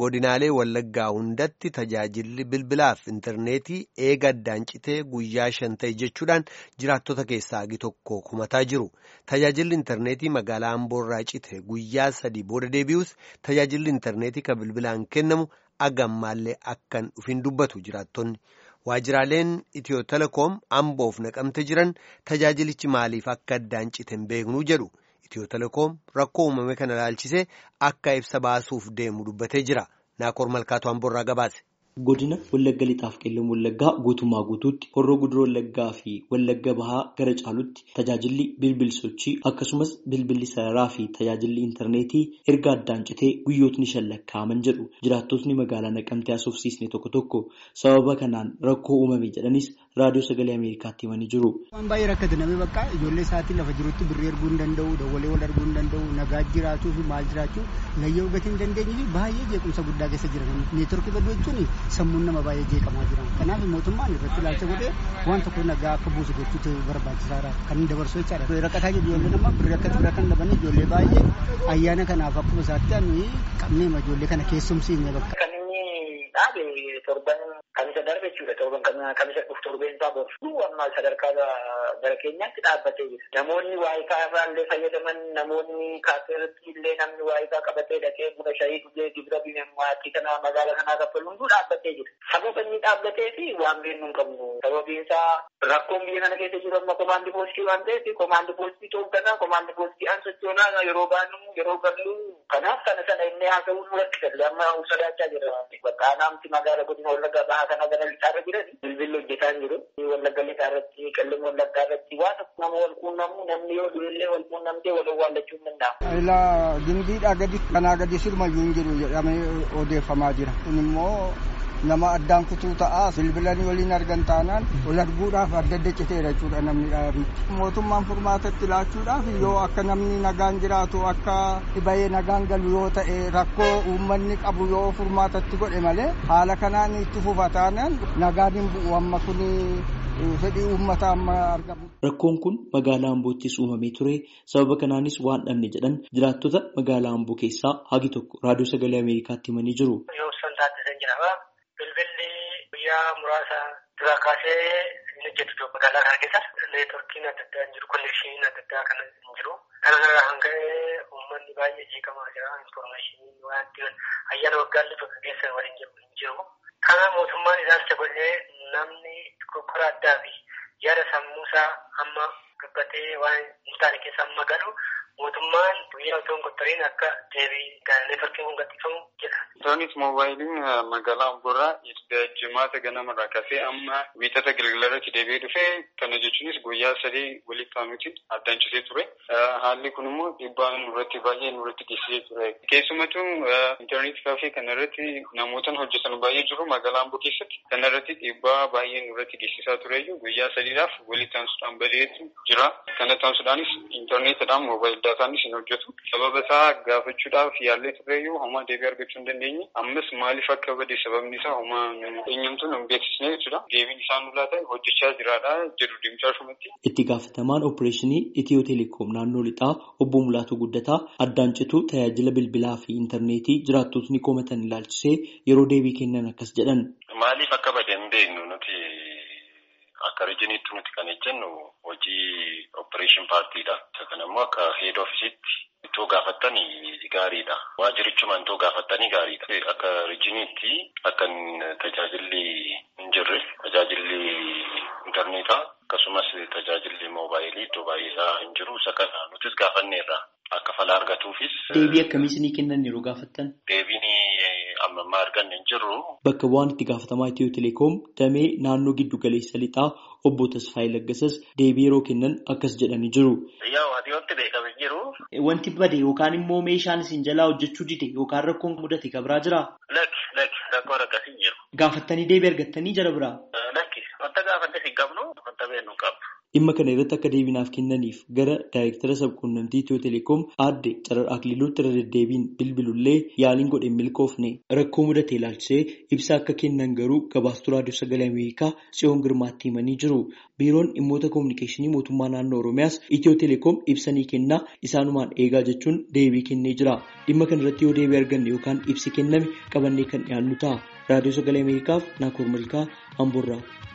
godinaalee wallaggaa hundatti tajaajilli bilbilaaf intarneetii eega addaan citee guyyaa shan ta'e jechuudhaan jiraattota keessaa agi tokko kumataa jiru tajaajilli intarneetii magaalaa amboorraa cite guyyaa sadii booda deebi'us tajaajilli intarneetii kan bilbilaan kennamu agammaallee akkan dhufin dubbatu jiraattonni waajjiraaleen itiyoo telekoom amboof naqamte jiran tajaajilichi maaliif akka addaan cite hin beeknuu jedhu. Itiyoo telekoom rakkoo uumame kana ilaalchisee akka ibsa baasuuf deemu dubbatee jira. Naakoor Malkaatu Amboorraa gabaase. Godina Wallagga Lixaaf Qeellam Wallaggaa guutummaa guutuutti horroo guduroo Wallaggaa fi Wallagga Bahaa gara caalutti tajaajilli bilbil sochii akkasumas bilbilli sararaa fi tajaajilli intarneetii erga addaan citee guyyootni shan lakkaa'aman jedhu jiraattotni magaalaa naqamtee haasofsiisne tokko tokko sababa kanaan rakkoo uumame jedhanis raadiyoo sagalee Ameerikaatti himanii jiru. Waan baay'ee rakkate namni bakka ijoollee isaatiin lafa jirutti birrii erguu hin danda'u, dawwalee wal arguu hin danda'u, nagaa jiraatuu fi maal jiraachuu layyoo gatii hin dandeenye fi baay'ee jeequmsa guddaa keessa jiran. Neetworkii baduu jechuun sammuun nama baay'ee jeeqamaa jira. Kanaaf mootummaan irratti ilaalcha godhee waan tokko nagaa akka buusu gochuutu barbaachisaadha. Kan inni dabarsu jechaadha. Rakkataa jiru ijoollee nama birrii akka xibira kan dhaban ijoollee baay'ee ayyaana kanaaf akkuma isaatti ani qabnee ijoollee kana keessumsiine bakka. Kan inni dhaabe torban kamisa darbe jechuudha. Torban kamisa dhufu torbeen isaa boorsu amma sadarkaa gara keenyaatti dhaabbatee jira. Namoonni waayikaa irraa illee fayyadaman namoonni kaaseeratti illee namni waayikaa qabatee dhaqee buna shayii dhugee gibira bineemmaatii kana magaalaa kanaa kaffalu hunduu dhaabbatee jira. Sababa inni dhaabbatee fi waan beeknu hin qabnu. Sababiin isaa rakkoon biyya kana keessa jiru amma komaandi poostii waan ta'eef komaandi poostii toogganaa komaandi poostii an sochoonaa yeroo baanu yeroo gallu kanaaf kana sana inni haasa'uun nurratti galle amma sodaachaa jira. Bakka anaamti magaala godina wallaggaa bahaa kana gara lixaarra jiran bilbilli hojjetaa hin jiru. Wallagga lixaarratti qallim wallaggaa irratti waan nama wal quunnamu namni yoo du'ellee wal quunnamtee wal owwaallachuu hin danda'amu. Ilaa dindiidhaa gadi kanaa gadi sirumayyuu hin jiru jedhamee odeeffamaa jira. Kun immoo nama addaan kutuu ta'a bilbilanii waliin argan taanaan wal arguudhaaf adda adda citeera jechuudha namni dhaabichi. Mootummaan furmaatatti laachuudhaaf yoo akka namni nagaan jiraatu akka dhibayee nagaan galu yoo ta'e rakkoo uummanni qabu yoo furmaatatti godhe malee haala kanaan itti fufa taanaan nagaan hin bu'u amma kuni fedhii uummataa amma argamu. Rakkoon kun magaalaa Amboottis uumamee ture. Sababa kanaanis waan dhabne jedhan jiraattota magaalaa Amboo keessaa hagi tokko raadiyoo sagalee Ameerikaatti himanii jiru. Bilbilli guyyaa muraasa dura kaasee hin hojjetu magaalaa kana keessa neetworkiin adda addaa hin jiru konneekshiniin adda addaa kan hin jiru. Kana hanga uummanni baay'ee jeeqamaa jira. Infoormeeshiniin waan ittiin ayyaana waggaallee tokko keessa waliin jiru hin jiru. Kana mootummaan ilaalcha godhee namni kokkora addaa fi yaada sammuusaa amma dubbatee waan hin taane keessa amma galu mootummaan guyyaa otoo hin qottariin akka deebii neetworkiin kun gadhiifamu jedha. Intarneet moobaayiliin magaalaa Amboorraa jimaata ganamarraa kaasee amma wiixata galgalarratti deebi'ee dhufee kana jechuunis guyyaa sadii walitti aanutiin addaan citee ture. Haalli kun immoo dhiibbaa nurratti baay'ee nurratti geessisee ture. Keessumattuu intarneet kaafee kanarratti namootaan hojjetan baay'ee jiru magaalaa Amboo keessatti. Kanarratti dhiibbaa baay'ee nurratti geessisaa tureyyuu guyyaa sadiidhaaf walitti aansuudhaan badeetu jira. Kana taasisuudhaanis intarneetidhaan moobaayil daataanis hin hojjetu. Sababa isaa gaafachuudhaaf yaallee turreyyuu homaa deebii argachuu hin dandeenye. Ammas maaliif akka bade sababni isaa homaa eenyumtuun hin beeksisne jechuudha. Deebiin isaan nulaa ta'e hojjechaa jiraadha jedhu deemsaa shumatti. Itti gaafatamaan opereeshinii Itiyoo Teleekoom naannoo lixaa obbo Mulaatuu Guddataa addaan cituu tajaajila bilbilaa fi intarneetii jiraattotni komatan ilaalchisee yeroo deebii kennan akkas jedhan. Maaliif akka bade hin beeknu nuti akka rijiniitti nuti kan jennu hojii opereeshin paartiidha. Isa kana immoo akka heed ofiisitti ittoo gaafattanii gaariidha. Waajirichuma ittoo gaafattanii gaariidha. Akka rijiniitti akka tajaajilli hin jirre tajaajilli intarneetaa akkasumas tajaajilli moobaayilii iddoo baay'eesaa hin jiru. Isa kana nutis gaafanneerra. Akka fala argatuufis. Deebii akkamiis ni kennan yeroo gaafattan? Deebiin amma ammaa arganne hin jirru. Bakka bu'aan itti gaafatamaa Itiyoo Teleekoom damee naannoo giddu galeessa lixaa obbo Tasfaayee Laggasas deebii yeroo kennan akkas jedhanii jiru. Yaa waantoti beekame jiru. Wanti bade yookaan immoo meeshaan isin jalaa hojjechuu dide yookaan rakkoon mudate kabraa jiraa? Lakki lakki rakkoon akkasii jiru. Gaafattanii deebii argattanii jara biraa? Lakki wanta gaafatte hin qabnu wanta beeknu hin qabnu. Dhimma kana irratti akka deebinaaf kennaniif gara daayirektara sabquunnamtii Itiyoo Teleekoom aadde Carar Akililuutti irra deddeebiin bilbilullee yaaliin godhe milkoofne rakkoo mudate ilaalchisee ibsa akka kennan garuu gabaastuu raadiyoo sagalee Ameerikaa Tsiyoon Girmaatti himanii jiru. Biiroon dhimmoota koominikeeshinii mootummaa naannoo Oromiyaas Itiyoo Teleekoom ibsanii kennaa isaanumaan eegaa jechuun deebii kennee jira. Dhimma kana irratti yoo deebii arganne yookaan ibsi kenname qabannee kan dhiyaannu ta'a. Raadiyoo sagalee Ameerikaaf Naakoor Malkaa Amboorraa.